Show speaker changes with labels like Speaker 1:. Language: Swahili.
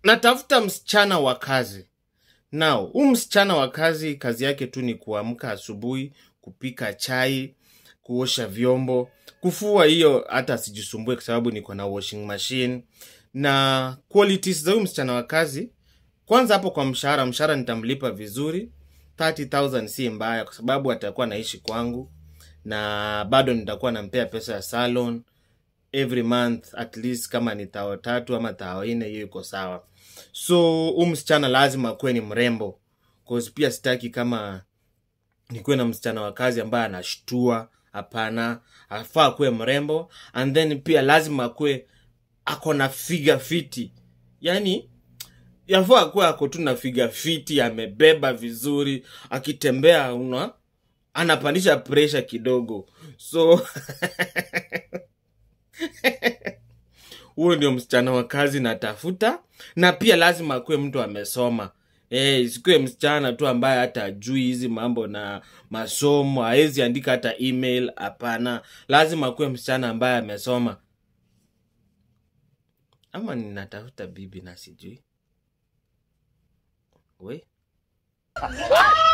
Speaker 1: natafuta msichana wa kazi nao huu msichana wa kazi kazi yake tu ni kuamka asubuhi kupika chai kuosha vyombo kufua hiyo hata sijisumbue kwa sababu niko na washing machine na qualities za huyu msichana wa kazi kwanza hapo kwa mshahara mshahara nitamlipa vizuri 30000 si mbaya kwa sababu atakuwa naishi kwangu na bado nitakuwa nampea pesa ya salon every month at least kama ni tao tatu ama tao nne hiyo iko sawa so huu msichana lazima akuwe ni mrembo cause pia sitaki kama nikuwe na msichana wa kazi ambaye anashtua hapana afaa akuwe mrembo and then pia lazima akuwe ako na figa fiti yani yafaa akuwe ako tu na figa fiti amebeba vizuri akitembea una anapandisha presha kidogo so huyo ndio msichana wa kazi natafuta na pia lazima akuwe mtu amesoma Eh, isikuwe msichana tu ambaye hata ajui hizi mambo na masomo hawezi andika hata email hapana lazima akuwe msichana ambaye amesoma ama ninatafuta bibi na sijui we